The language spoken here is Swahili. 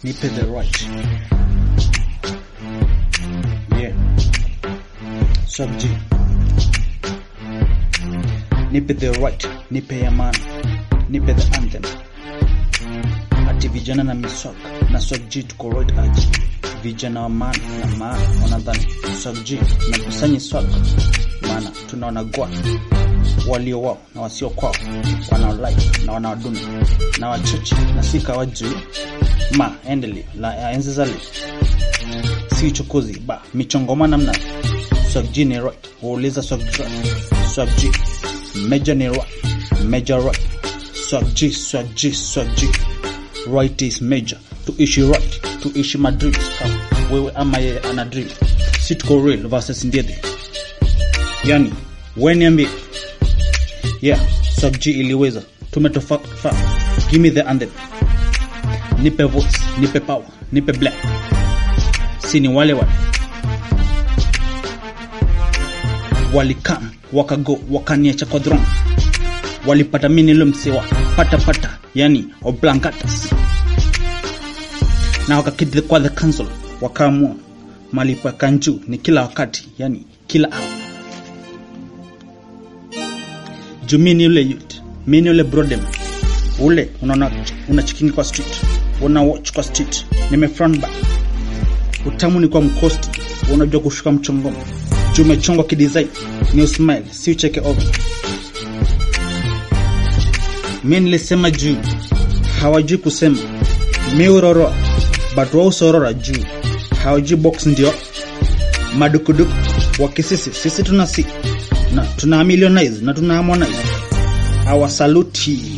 nipe the right yeah sub G nipe the right nipe ya maana nipe the anthem ati vijana na miswak na swag G tuko right aji vijana wa maana na maana wanadhani swag G na kusanyi swag maana tunaona gwa walio wao na wasio kwao wanaolike na wanaoduni na wachache na si kawajuu ma endele la enzi zali si uchokozi ba michongoma namna swag G ni right huuliza swag G swag G major ni right major right swag G swag G swag G right is major tuishi right tuishi madrid kama wewe ama yeye ana dream si tuko real versus ndede yani we niambie yeah sub G iliweza tumetofa give me the anthem nipe voice nipe power nipe black si ni wale wale walikam wakago wakaniacha kwa throne walipata mimi nilo msewa pata pata yani oblangatas na wakakidhi kwa the council wakaamua malipo ya kanju ni kila wakati yani kila hour juu mi ni ule youth mi ni ule brodem ule unaona una chikingi kwa street una watch kwa street nime front back utamu ni kwa mkosti unajua kushuka mchongomo juu umechongwa kidesign ni usmile si ucheke over mi nilisema juu hawajui kusema mi uroroa but wao usorora juu hawajui box ndio madukuduku wakisisi sisi tuna si na tuna millionize na tuna harmonize awasaluti